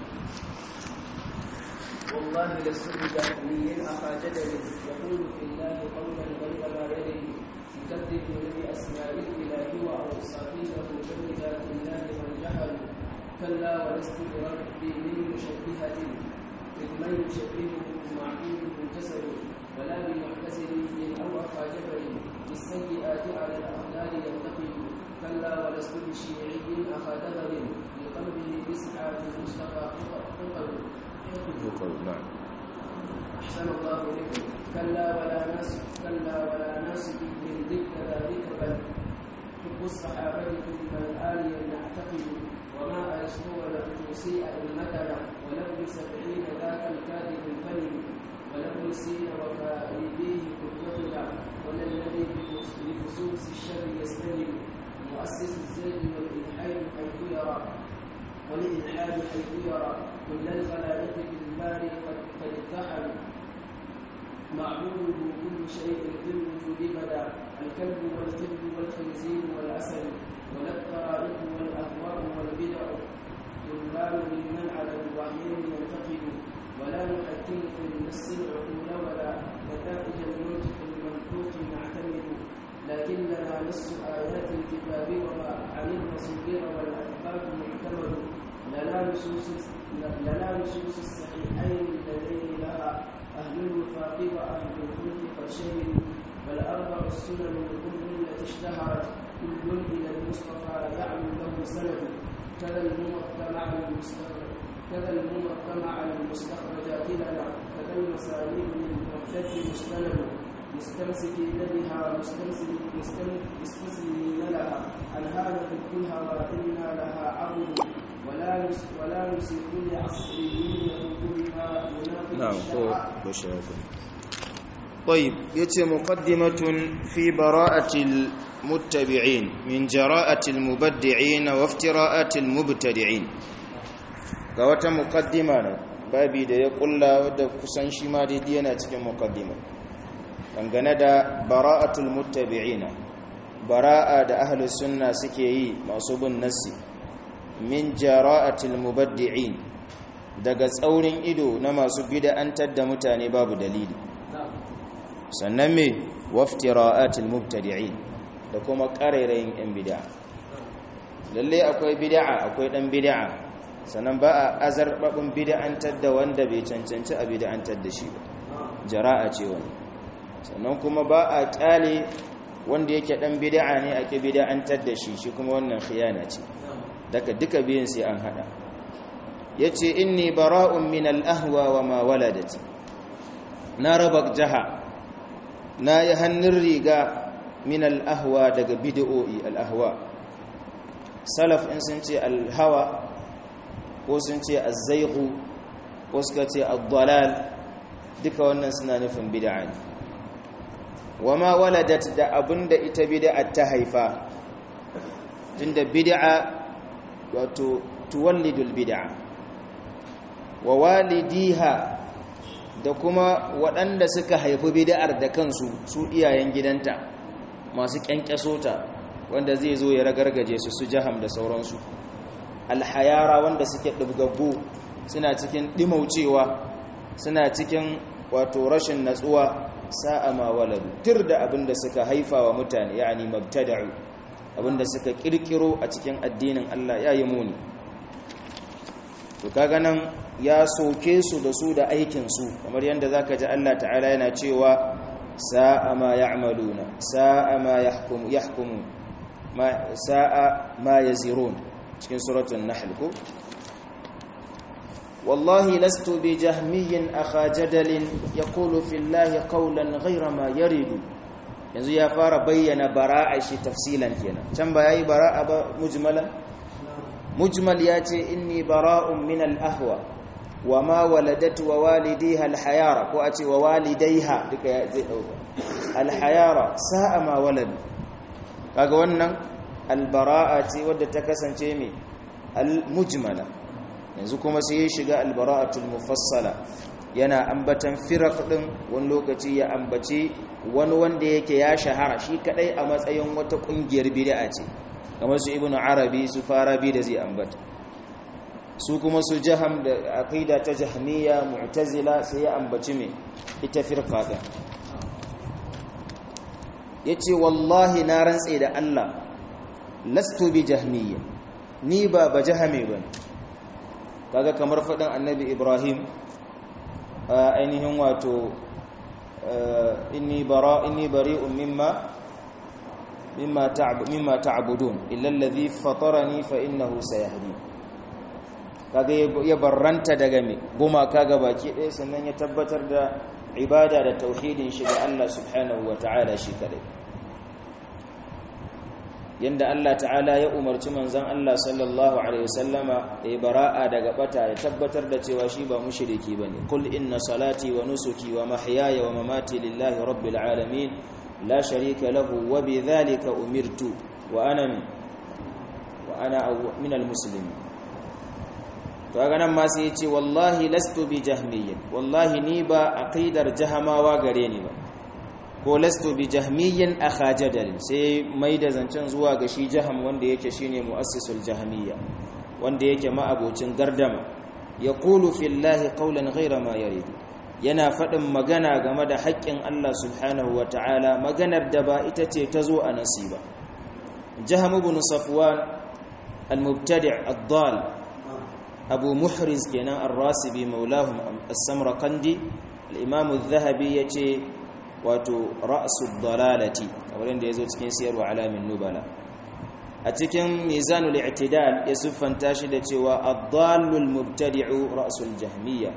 S2: والله لست بجهمي أخا جدل يقول في الله قولا غير ما يدري يكذب بأسماء الإله وأوصافه بذات الله من جهل كلا ولست بربي من مشبهة إذ من يشبهه معقول جسد ولا بمعتزل أو أخا جبل بالسيئات على الأقدار ينتقل كلا ولست بشيعي أخا دهر بقلبه يسعى في المصطفى حقل
S1: نعم
S2: أحسن الله إليكم كلا ولا ناس كلا ولا ناس من ذكر ذلك بل حب الصحابة ثم الآل نعتقد وما أرسطو ولم تسيء أئمتنا ولم سبعين ذاك الكاذب الفلم ولم سين وكائديه قدوتنا ولا الذي بخصوص الشر يستلم مؤسس الزيد والإلحاد حيث يرى والإلحاد حيث يرى كل الخلائق بالباري قد قد اتحدوا معبوده كل شيء في الوجود بدا الكلب والكلب والخنزير والاسد ولا الطرائق والاهواء والبدع طلاب ممن على الوحيين ينتقد ولا نحكم في النص العقول ولا نتائج المنطق المنطوق نعتمد لكن لنا نص ايات الكتاب وما عن المصير والاثبات معتمد لنا نصوص لنا نصوص الصحيحين اللذين لها أهل الوفاق وأهل الخلق قد شهدوا والأربع السنن الكل التي اشتهرت كل إلى المصطفى يعلو له سند كذا الموطى مع المستخرج كذا الموطى مع المستخرجات لنا كذا المساليب للمحتج مستند مستمسكين بها مستسلمين لها أنهانا في كلها وإنا لها عبد ولا ولا نسيء لعصريين كلها
S1: نعم بشراكم طيب يتي مقدمة في براءة المتبعين من جراءة المبدعين وافتراءات المبتدعين ga wata mukaddima ne babi da ya kulla wadda kusan shi ma daidai yana cikin mukaddima dangane da bara'atul muttabi'ina bara'a da ahlus sunna suke yi masu bin nassi min jara'atil mubaddi'in daga tsaurin ido na masu bid'antar da mutane babu dalili sannan me waftira'atil mubtadi'in da kuma ƙarairayin yan bid'a lalle akwai bid'a akwai dan bid'a sannan ba a azarbabin bid'antar da wanda bai cancanci a bid'antar da shi ba jara'a ce wani sannan kuma ba a kyale wanda yake dan bid'a ne ake bid'antar da shi shi kuma wannan khiyana ce daga duka biyun sai an hada yace inni bara'un min al-ahwa wa ma waladat na raba jaha na yi hannun riga min al-ahwa daga bid'o'i al-ahwa salaf in sun ce al-hawa ko sun ce az-zayqu ko suka ce ad-dalal duka wannan suna nufin bid'a ne wa ma waladat da abinda ita bid'a ta haifa tunda bid'a wato tuwallidul bid'a wa walidiha da kuma waɗanda suka haifi bid'ar da kansu su iyayen gidanta masu kyankyaso ta wanda zai zo ya ragargaje su su jaham da sauransu alhayara wanda suke ɗibgaggu suna cikin ɗimaucewa suna cikin wato rashin natsuwa sa'a ma waladu tir da abinda suka haifa wa mutane yani mabtada'u abinda suka kirkiro a cikin addinin Allah ya yi muni to kaga nan ya soke su da su da aikin su kamar yadda zaka ji Allah ta'ala yana cewa sa'a ma ya'maluna sa'a ma yahkumu yahkumu ma sa'a ma yazirun cikin suratul nahl ko والله لست بجهمي أخا جدل يقول في الله قولا غير ما يريد yanzu ya fara bayyana bara'a shi tafsilan kenan can ba yayi bara'a ba mujmalan mujmal ya ce inni bara'un min al-ahwa wa ma waladat wa walidiha al-hayara ko a ce wa walidaiha duka zai dauka al-hayara sa'a ma walad kaga wannan al-bara'a ce wadda ta kasance mai al-mujmala yanzu kuma sai ya shiga al-bara'atul mufassala yana ambatan firak din wani lokaci ya ambaci wani wanda yake ya shahara shi kadai a matsayin wata kungiyar bid'a ce kamar su ibnu arabi su farabi da zai ambata su kuma su jaham da aqida ta jahmiya mu'tazila sai ya ambaci me ita firqa din yace wallahi na rantse da Allah lastu bi jahmiyya ni ba ba jahame bane kaga kamar fadin annabi ibrahim ainihin wato inni bara inni bari'un mimma mimma ta'bud mimma ta'budun illa alladhi fatarani fa innahu sayahdi kaga ya barranta daga me goma kaga baki ɗaya sannan ya tabbatar da ibada da tauhidin shi ga Allah subhanahu wata'ala shi kadai yanda Allah ta'ala ya umarci manzon Allah sallallahu alaihi wasallama ya bara'a daga bata ya tabbatar da cewa shi ba mushriki bane qul inna salati wa nusuki wa mahyaya wa mamati lillahi rabbil alamin la sharika lahu wa bidhalika umirtu wa ana wa ana min almuslimin to ga nan ma sai yace wallahi lastu bi jahmiyyin wallahi ni ba aqidar jahamawa gare ni ba ko lastu bi jahmiyyin akha jadal sai mai da zancen zuwa ga shi jaham wanda yake shine muassisul jahmiyya wanda yake ma'abocin gardama yaqulu fillahi qawlan ghayra ma yarid yana faɗin magana game da haƙƙin Allah subhanahu ta'ala maganar da ba ita ce ta zo a nasiba jaham ibn safwan al-mubtadi' ad-dal abu muhriz kenan ar-rasibi maulahum as-samarqandi al-imam adh-dhahabi yace wato ra'su dalalati kamar yadda yazo cikin siyarwa alamin nubala a cikin mizanul i'tidal ya siffanta shi da cewa ad-dallul mubtadi'u ra'sul jahmiyya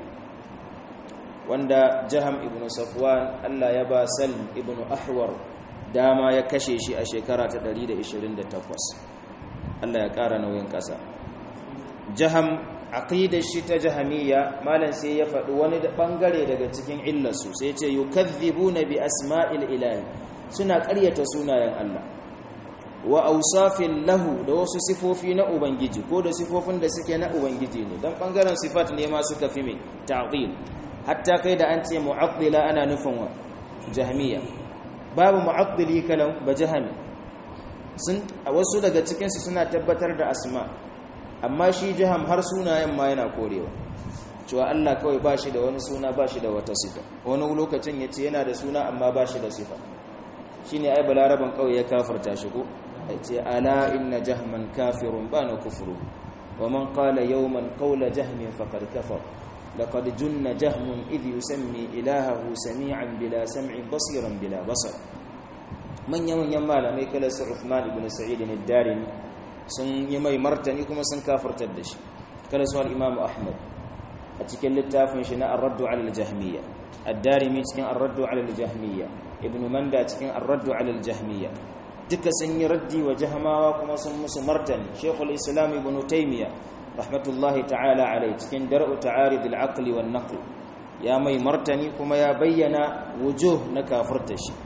S1: wanda jaham ibn safwan Allah ya ba salm ibn ahwar dama ya kashe shi a shekara ta 128 Allah ya ƙara nauyin ƙasa jaham aqidar shi ta jahamiyya malam sai ya faɗi wani bangare daga cikin illarsu sai ce yukazzibuna bi asma'il ilahi suna ƙaryata sunayen Allah wa awsafin lahu da wasu sifofi na ubangiji ko da sifofin da suke na ubangiji ne dan bangaren sifat ne ma suka fi mai ta'dil hatta kai da an ce mu'attila ana nufin wa jahmiya babu mu'attili kalan ba jahmi sun wasu daga cikin su suna tabbatar da asma' amma shi jiham har sunayen ma yana korewa cewa Allah kawai ba shi da wani suna ba shi da wata sifa wani lokacin ya ce yana da suna amma ba shi da sifa shi ne ai balaraban kawai ya kafarta shi ko ya ce ala inna jahman kafirun ba na kufuru wa man qala yawman qawla jahmin faqad kafar laqad junna jahmun idh yusammi ilahahu sami'an bila sam'in basiran bila basar manyan manyan malamai kala su Uthman ibn Sa'id ad-Darimi sun yi mai martani kuma sun kafartar da shi kada su al-imamu ahmad a cikin littafin shi na ar-raddu ala al-jahmiyya ad-darimi cikin ar-raddu ala al-jahmiyya ibn manda cikin ar-raddu ala al-jahmiyya duka sun yi raddi wa jahmawa kuma sun musu martani shaykhul islam ibn taymiya rahmatullahi ta'ala alai cikin dar'u ta'arid al-aqli wan naql ya mai martani kuma ya bayyana wujuh na kafirta shi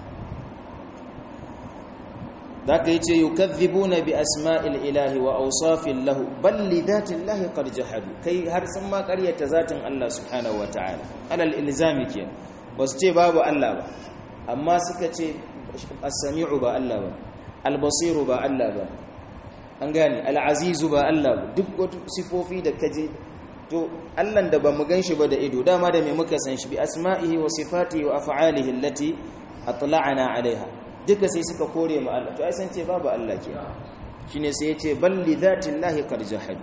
S1: ذاك يجي يكذبون بأسماء الإله وأوصاف له بل لذات الله قد جحدوا كي هر سما قرية ذات الله سبحانه وتعالى على الإلزام كي بس تي باب الله با أما سكتي السميع با الله با البصير با الله با an gane al'azizu ba Allah ba duk wata sifofi da kaje to Allah da ba mu ganshi ba da ido dama da me muka san shi bi asma'ihi wa sifatihi wa af'alihi allati atla'ana 'alaiha duka sai suka kore ma Allah to ai san ce babu Allah ke shine sai yace balli dhatillahi qad jahad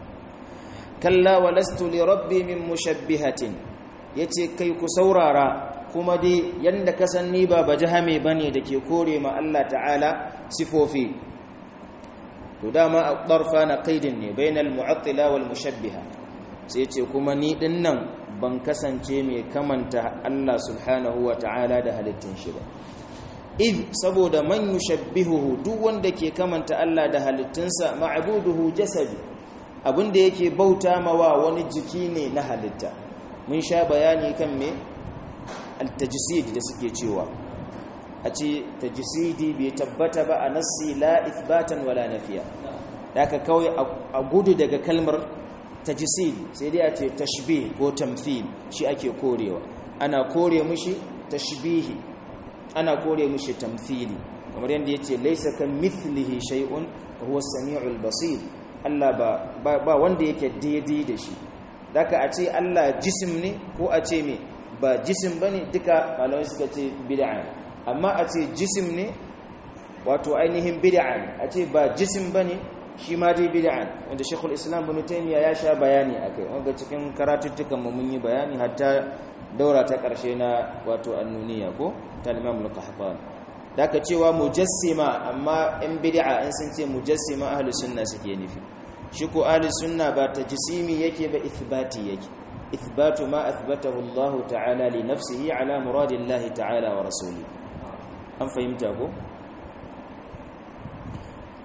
S1: kalla walastu li rabbi min mushabbihatin yace kai ku saurara kuma dai yanda ka san ni ba bajahame bane dake kore ma Allah ta'ala sifofi to dama ad-darfa na qaidin ne bainal mu'attila wal mushabbiha sai yace kuma ni dinnan ban kasance mai kamanta Allah subhanahu wa ta'ala da halittun shi ba id saboda man yushabbihuhu duk wanda ke kamanta Allah da halittunsa ma'buduhu jasadi abinda yake bauta mawa wani jiki ne na halitta mun sha bayani kan me al-tajsid da suke cewa a ce tajsidi bai tabbata ba a nassi la ithbatan wala nafiya daga kawai a gudu daga kalmar tajsid sai dai a ce tashbih ko tamthil shi ake korewa ana kore mushi tashbihi ana kore mushi tamthili kamar yadda yace laysa kan mithlihi shay'un huwa as-sami'ul basir Allah ba ba wanda yake daidai da shi daka a ce Allah jisim ne ko a ce me ba jisim bane duka malamai suka ce bid'a amma a ce jisim ne wato ainihin bid'a ne a ce ba jisim bane shi ma dai bid'a wanda Sheikhul Islam Ibn Taymiyyah ya sha bayani akai wanda cikin karatuttukan mu mun yi bayani hatta daura ta karshe na wato annuniya ko ta Imam Al-Qahtani daka cewa mujassima amma in bid'a in sun ce mujassima ahlus sunna suke nufi shi ko ahlus sunna ba tajsimi yake ba ithbati yake ithbatu ma athbatahu Allah ta'ala li nafsihi ala muradillahi ta'ala wa rasulihi an fahimta ko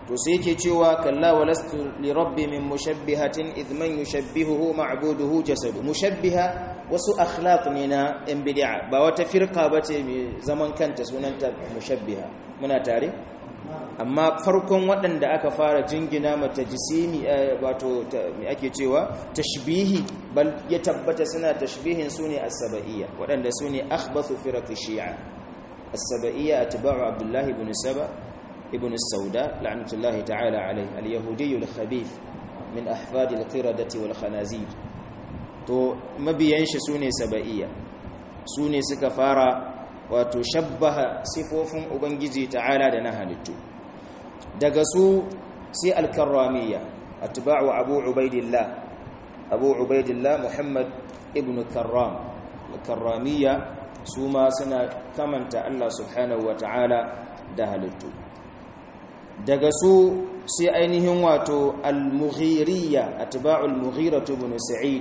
S1: to sai yake cewa kalla walastu li rabbi min mushabbihatin idh man yushabbihuhu ma'buduhu jasadu mushabbiha wasu akhlaq ne na yan bid'a ba wata firqa bace mai zaman kanta sunanta mushabbiha muna tare amma farkon waɗanda aka fara jingina mata jisimi wato me ake cewa tashbihi bal ya tabbata suna tashbihin sune as-saba'iyya waɗanda sune akhbathu firaq shi'a as-saba'iyya atba'u abdullahi ibn saba ibn as-sauda la'natullahi ta'ala alayhi al-yahudi al-khabith min ahfad al-qiradati wal khanazir to mabiyan shi sune saba'iyya sune suka fara wato shabbaha sifofin ubangiji ta'ala da na halittu daga su sai al-karramiyya atba'u abu ubaidillah abu ubaidillah muhammad ibn karram al-karramiyya su ma suna kamanta Allah subhanahu ta'ala da halittu daga su sai ainihin wato al-mughiriyya atba'u al-mughira ibn sa'id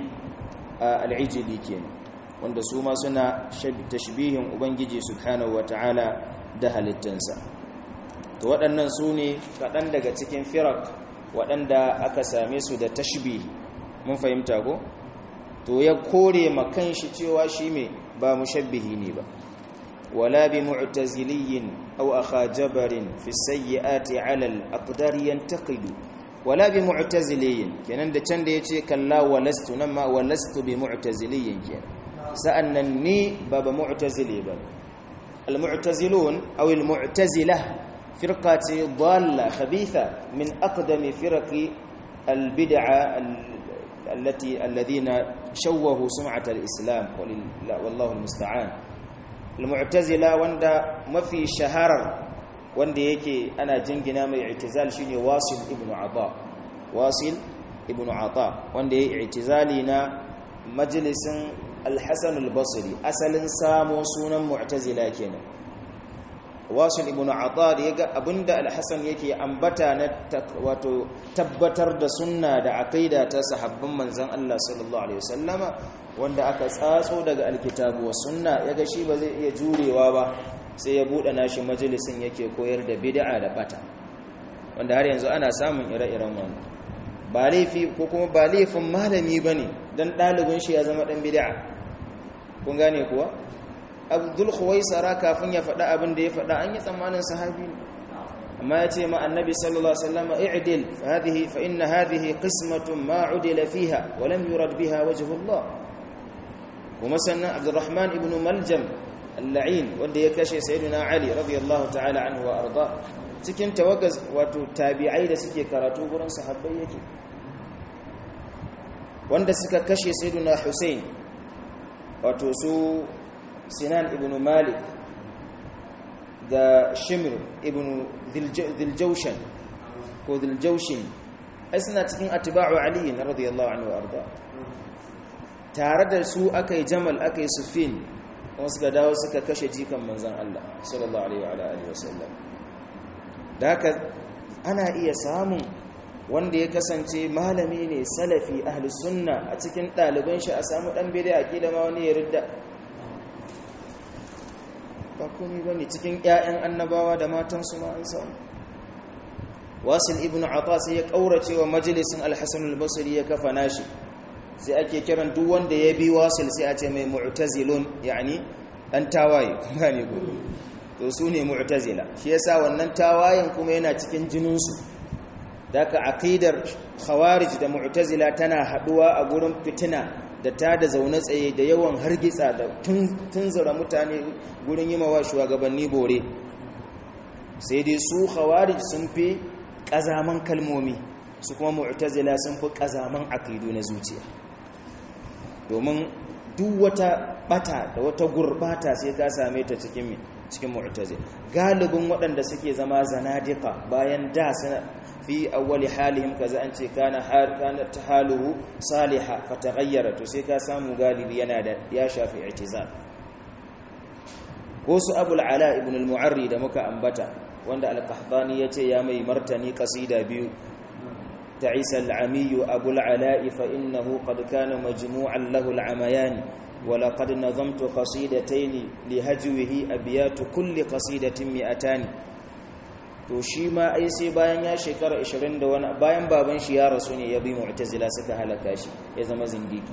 S1: al-ijli kenan wanda su ma suna tashbihin ubangiji subhanahu ta'ala da halittunsa to waɗannan su ne kaɗan daga cikin firak waɗanda aka same su da tashbih mun fahimta ko to ya kore makan shi cewa shi me ba mushabbihi ne ba wala bi mu'taziliyin aw akha jabarin fi sayyiati 'ala al-aqdar yantaqidu wala bi mu'taziliyin kenan da can da yace kalla walastu nan ma walastu bi mu'taziliyin kenan sa'annan ni ba ba mu'tazili ba al-mu'tazilun aw al-mu'tazilah فرقة ضالة خبيثة من أقدم فرق البدعة التي الذين شوهوا سمعة الإسلام والله المستعان المعتزلة وندا ما في شهر wanda yake ana jingina mai i'tizal shine wasil ibn ata wasil ibn ata wanda yake i'tizali na majalisin al-hasan al-basri asalin samo sunan mu'tazila kenan wasil ibn atad yaga abinda al-hasan yake ambata na wato tabbatar da sunna da aqida ta sahabban manzon Allah sallallahu alaihi wasallama wanda aka tsatso daga alkitabu was sunna yaga shi ba zai iya jurewa ba sai ya bude nashi majalisin yake koyar da bid'a da bata wanda har yanzu ana samun ire-iren wannan ba laifi ko kuma ba laifin malami bane dan dalibin shi ya zama dan bid'a kun gane kuwa abdul khuwaisara kafin ya faɗa abin da ya faɗa an yi tsammanin sahabi ne amma ya ce ma annabi sallallahu alaihi wasallam i'dil hadhihi fa inna hadhihi qismatun ma udila fiha wa lam yurad biha wajhu Allah kuma sannan abdurrahman ibn maljam al-la'in wanda ya kashe sayyidina ali radiyallahu ta'ala anhu wa arda cikin tawaggaz wato tabi'ai da suke karatu gurin sahabbai yake wanda suka kashe sayyidina husain wato su sinan ibn malik da shimr ibn dhiljaushan ko dhiljaushin ai suna cikin atba'u ali radiyallahu anhu arda tare da su akai jamal akai sufin kuma suka dawo suka kashe jikan manzon Allah sallallahu alaihi wa alihi wasallam da haka ana iya samun wanda ya kasance malami ne salafi ahli sunna a cikin ɗaliban shi a samu ɗan bid'a kila ma wani ya ridda ba komai bane cikin ƴaƴan annabawa da matansu ma an samu wasil ibn ata sai ya kaurace wa majalisin al-hasan al-basri ya kafa nashi sai ake kiran duk wanda ya bi wasil sai a ce mai mu'tazilun yani dan tawaye kuma ne ko to su ne mu'tazila shi yasa wannan tawayen kuma yana cikin jinin su daga aqidar khawarij da mu'tazila tana haduwa a gurin fitina da ta da zaune tsaye da yawan hargitsa da tunzura mutane gurin yi mawa shugabanni bore sai dai su khawarij sun fi ƙazaman kalmomi su kuma mu'tazila sun fi ƙazaman aqidu na zuciya domin duk wata bata da wata gurbata sai ka same ta cikin cikin mu'tazila galibin waɗanda suke zama zanadiqa bayan da suna fi awwali halihim kaza an ce kana kana tahaluhu saliha fataghayyara to sai ka samu galibi yana da ya shafi i'tizal ko su abul ala ibn al-mu'arri da muka ambata wanda al-qahtani yace ya mai martani qasida biyu ta'isa al-ami abul ala fa innahu qad kana majmu'an lahu al-amayan ولقد نظمت قصيدتين لهجوه أبيات كل قصيدة مئتان to shi ma ai sai bayan ya shekara 20 da wani bayan baban shi ya rasu ne ya bi mu'tazila suka halaka shi ya zama zindiki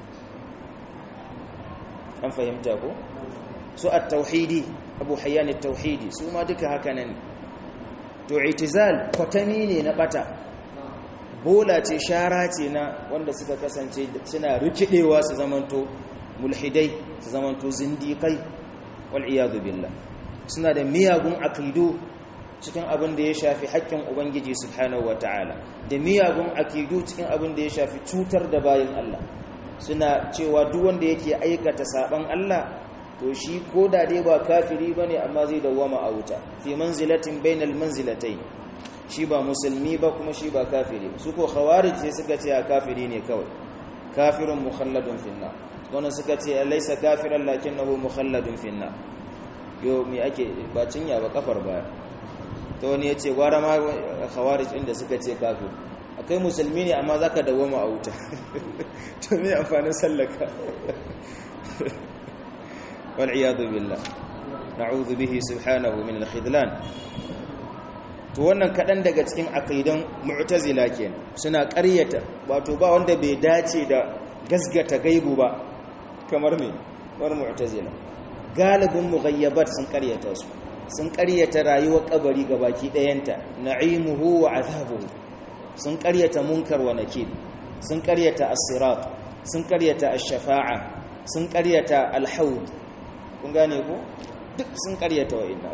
S1: an fahimta ko su at-tauhidi abu hayyan at-tauhidi su ma duka haka nan to i'tizal kwatami ne na bata bola ce shara ce na wanda suka kasance suna rikidewa su zamanto mulhidai su zamanto zindikai wal iyadu billah suna da miyagun akidu cikin abin da ya shafi haƙƙin ubangiji subhanahu wataala da miyagun akidu cikin abin da ya shafi cutar da bayin Allah suna cewa duk wanda yake aikata saban Allah to shi ko da dai ba kafiri bane amma zai dawwama a wuta fi manzilatin bainal manzilatayn shi ba musulmi ba kuma shi ba kafiri su ko khawarij sai suka ce a kafiri ne kawai kafirun mukhalladun finna wannan suka ce laysa kafiran lakinnahu mukhalladun finna yo me ake ba cinya ba kafar baya to wani yace gwara ma khawarij inda suka ce kafir akai musulmi ne amma zaka dawoma a wuta to me amfanin sallaka wal iyadu billah na'udhu bihi subhanahu min al-khidlan to wannan kaɗan daga cikin aqidan mu'tazila kenan suna ƙaryata wato ba wanda bai dace da gasgata gaibu ba kamar me war mu'tazila galibin mughayyabat sun ƙaryata su sun ƙaryata rayuwar kabari gabaki ɗayanta na'imuhu wa azabuhu sun ƙaryata munkar wa nakir sun ƙaryata as-sirat sun ƙaryata ash-shafa'a sun ƙaryata al-haud kun gane ko duk sun ƙaryata wa'inna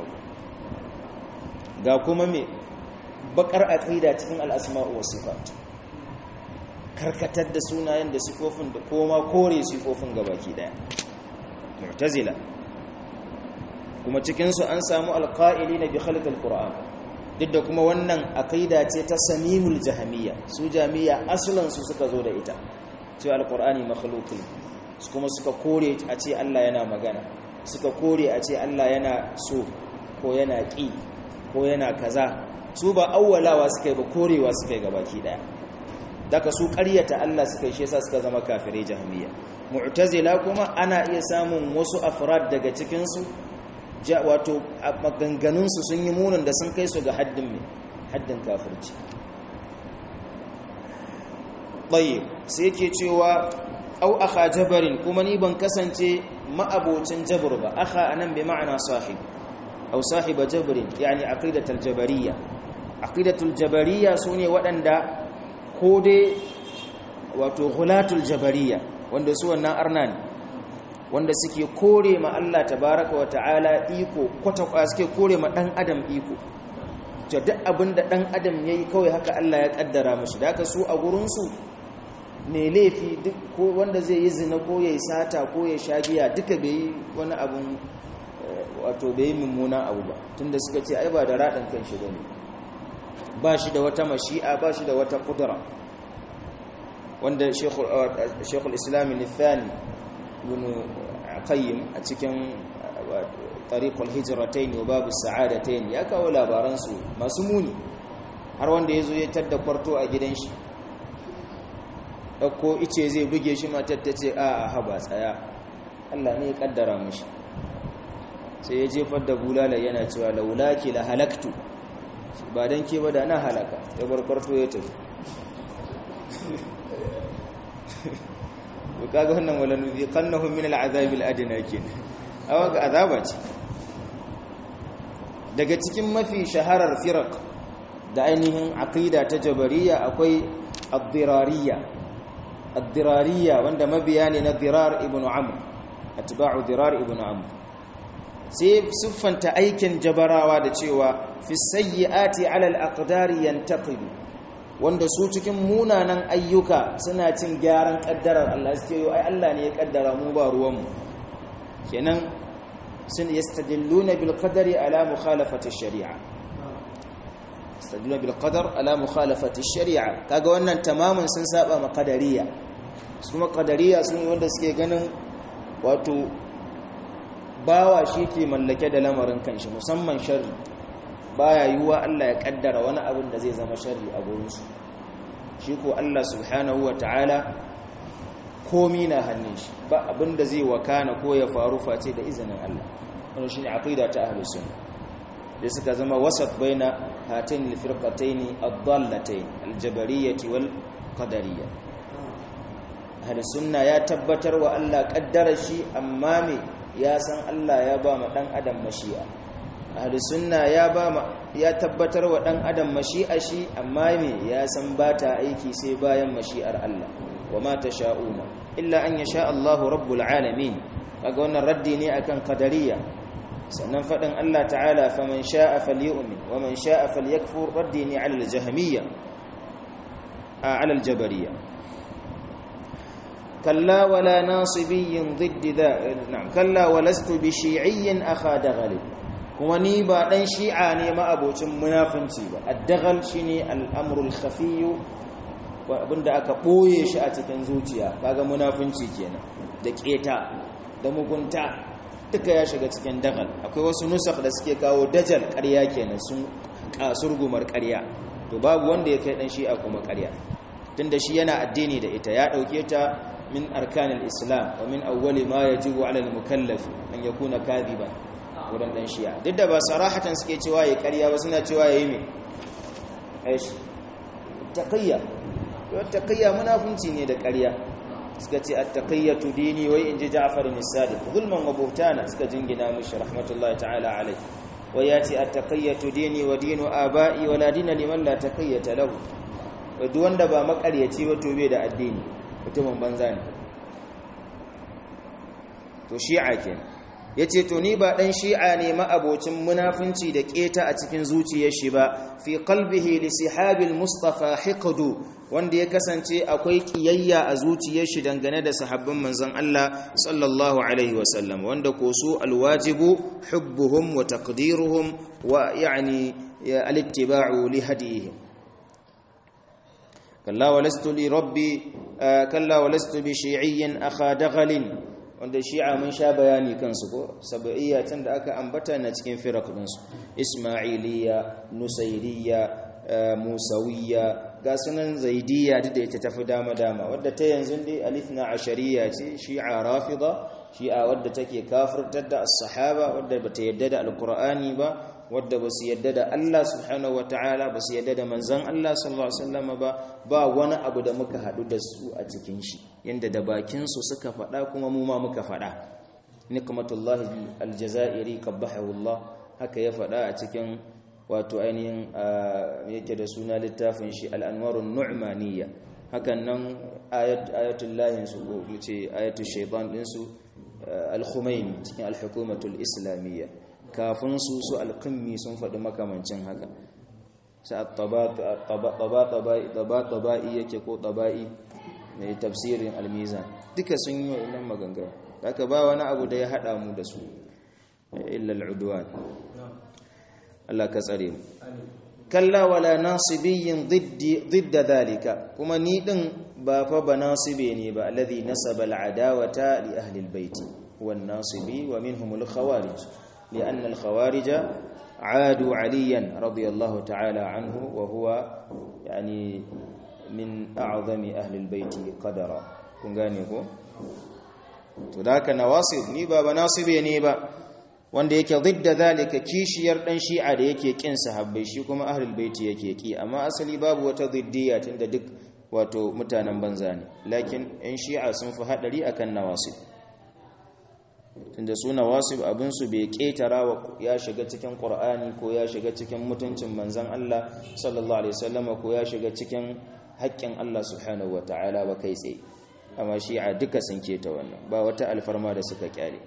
S1: ga kuma me bakar aqida cikin al-asma'u was sifat karkatar da sunayen da sifofin da koma kore sifofin gabaki daya mu'tazila kuma cikin su an samu alqa'ilina bi khalq al-qur'an duk da kuma wannan aqida ce ta samimul jahamiyya su jami'a aslan su suka zo da ita cewa al-qur'ani makhluqun kuma suka kore a ce Allah yana magana suka kore a ce Allah yana so ko yana ƙi ko yana kaza su ba awwalawa suka yi ba korewa suka yi gabaki daya daga su ƙaryata Allah suka yi shi yasa suka zama kafirai jahmiya mu'tazila kuma ana iya samun wasu afrad daga cikin su wato maganganun su sun yi munin da sun kai su ga haddin mai haddin kafirci tayyib sai yake cewa au akha jabarin kuma ni ban kasance ma'abocin jabr ba akha anan bi ma'ana sahib أو صاحب جبر يعني عقيدة الجبرية عقيدة الجبرية سوني waɗanda ko dai wato ghulatul jabariya wanda su wannan arna ne wanda suke kore ma Allah tabaraka wa ta'ala iko kwata suke kore ma dan adam iko to duk abinda dan adam yayi kawai haka Allah ya kaddara mishi da haka su a gurin su ne laifi duk ko wanda zai yi zina ko yayi sata ko ya shagiya duka bai yi wani abun wato bai mummunan abu ba tunda suka ce ai ba da raɗin kan shi bane ba shi da wata mashi'a ba shi da wata kudura wanda shekul islami nithani ibn qayyim a cikin tariqul hijratain wa babu sa'adatain ya kawo labaransu masu muni har wanda yazo ya tadda kwarto a gidan shi dauko ice zai buge shi matar ta ce a haba tsaya Allah ne ya kaddara mishi sai ya jefar da bulala yana cewa laulaki la halaktu ba dan ke ba da na halaka ya bar kwarto ya tafi to kaga wannan wala nuzi qannahum min al'azab al'adna kin awa ga azaba ce daga cikin mafi shaharar firaq da ainihin aqida ta jabariya akwai ad-dirariyya ad-dirariyya wanda mabiya ne na dirar ibn amr atba'u dirar ibn amr sai siffanta aikin jabarawa da cewa fi sayyi'ati 'ala al-aqdari yantaqidu wanda su cikin munanan ayyuka suna cin gyaran kaddarar Allah suke yi ai Allah ne ya kaddara mu ba ruwanmu kenan sun yastadilluna bil qadari ala mukhalafati shari'a yastadilluna bil qadar ala mukhalafati shari'a kaga wannan tamamin sun saba ma qadariya su kuma qadariya sun wanda suke ganin wato bawa shi ke mallake da lamarin kanshi musamman sharri baya yiwuwa Allah ya kaddara wani abin da zai zama sharri a gurinsu shi ko Allah subhanahu wa ta'ala komi na hannun shi ba abin da zai wakana ko ya faru face da izinin Allah wannan shine aqida ta ahlus sunna da suka zama wasat baina hatain alfirqatayn ad-dallatayn al-jabariyyah wal qadariyya ahli sunna ya tabbatar wa Allah kaddara shi amma me ya san Allah ya ba ma dan adam mashi'a ahli sunna ya ba ma ya tabbatar wa dan adam mashi'a shi amma me ya san ba ta aiki sai bayan mashi'ar Allah wa ma tasha'una illa an yasha Allahu rabbul alamin kaga wannan raddi ne akan qadariyya sannan fadin Allah ta'ala faman sha'a falyu'min wa man sha'a falyakfur raddi ne 'ala al-jahmiyya 'ala al-jabariyya kalla wala nasibiyyin ضد ذا نعم كلا ولست بشيعي اخا دغل kuma ni ba dan shi'a ne ma abocin munafinci ba ad-daghal shine al-amru al-khafiy abinda aka boye shi a cikin zuciya kaga munafinci kenan da keta da mugunta duka ya shiga cikin dagal akwai wasu nusakh da suke kawo dajal ƙarya kenan sun kasurgumar ƙarya to babu wanda ya kai dan shi'a kuma ƙarya tunda shi yana addini da ita ya dauke ta min arkanil islam wa min awwali ma yajibu ala al-mukallaf an yakuna kadhiban wurin dan shi'a duk da ba sarahatan suke cewa yayi ƙarya ba suna cewa yayi me aish taqiyya to taqiyya munafunci ne da ƙarya suka ce at-taqiyyatu dini wai inji Ja'far ibn Sadiq zulman wa buhtana suka jingina mishi rahmatullahi ta'ala alayhi wai yace at-taqiyyatu dini wa dinu aba'i wa la dina liman la taqiyyata lahu wai duk wanda ba makaryaci ba to bai da addini mutumin banza ne to shi'a kenan yace to ni ba dan shi'a ne ma'abocin munafunci da keta a cikin zuciyar shi ba fi qalbihi li sihabil mustafa hiqdu wanda ya kasance akwai kiyayya a zuciyar shi dangane da sahabban manzon Allah sallallahu alaihi wasallam wanda ko su alwajibu hubbuhum wa taqdiruhum wa yani al-ittiba'u li hadihim kalla walastu li rabbi kalla walastu bi shi'iyyin akha daghalin wanda shi'a mun sha bayani kansu ko sab'iyya tun da aka ambata na cikin firaq dinsu isma'iliyya nusayriyya musawiyya ga sunan zaidiyya duk da ita tafi dama dama wadda ta yanzu dai alithna ashariya ce shi'a rafida shi'a wadda take kafirtar da as-sahaba wadda bata yadda da alqur'ani ba wadda basu yadda da Allah subhanahu wataala basu yadda da manzon Allah sallallahu alaihi wasallam ba ba wani abu da muka hadu da su a cikin shi yanda da bakin su suka faɗa kuma mu ma muka faɗa nikmatullahi aljazairi qabbahu Allah haka ya faɗa a cikin wato ainihin yake da suna littafin shi al'anwarun nu'maniyya hakan nan ayatul lahinsu ko ce ayatul shaitan ɗinsu al-khumaini cikin al-hukumatul islamiyya kafin su su al-qimmi sun faɗi makamancin haka sai taba-taba'i yake ko taba'i mai tafsirin al-mizan duka sun yi wa maganganu haka ba wani abu da ya haɗa mu da su illa al-udwan Allah ka tsare mu kalla wala nasibiyyin didda dhalika kuma ni din ba fa ba nasibe ne ba alladhi nasaba al'adawata li ahli albayt wan nasibi wa minhum al-khawarij لأن الخوارج عادوا عليا رضي الله تعالى عنه وهو يعني من أعظم أهل البيت قدرا kun gane ko to da haka nawasib ni ba ba nasibe ne ba wanda yake zidda zalika kishiyar dan shi'a da yake kin sahabbai shi kuma ahlul baiti yake ki amma asali babu wata ziddiya tunda duk wato mutanen banza ne lakin yan shi'a sun fi hadari akan nawasib tunda su nawasib abin su bai ketara wa ya shiga cikin qur'ani ko ya shiga cikin mutuncin manzon Allah sallallahu alaihi wasallam ko ya shiga cikin haƙƙin Allah subhanahu wataala ba kai tsaye amma shi'a duka sun keta wannan ba wata alfarma da suka kyale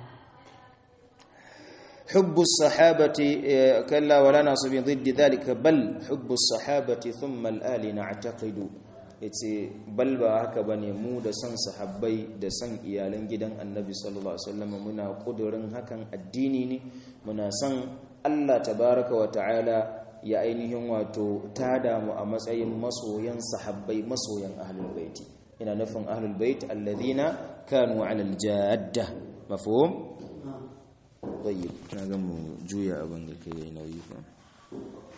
S1: حب الصحابة كلا ولا نصب ضد ذلك بل حب الصحابة ثم الآل نعتقد yace bal ba haka bane mu da son sahabbai da son iyalan gidan annabi sallallahu alaihi wasallam muna kudurin hakan addini ne muna son Allah tabaraka wa ta'ala ya ainihin wato tada mu a matsayin masoyan sahabbai masoyan ahlul baiti ina nufin ahlul bait alladhina kanu ala aljadda mafhum طيب na ga mu juya abin da kai nauyi fa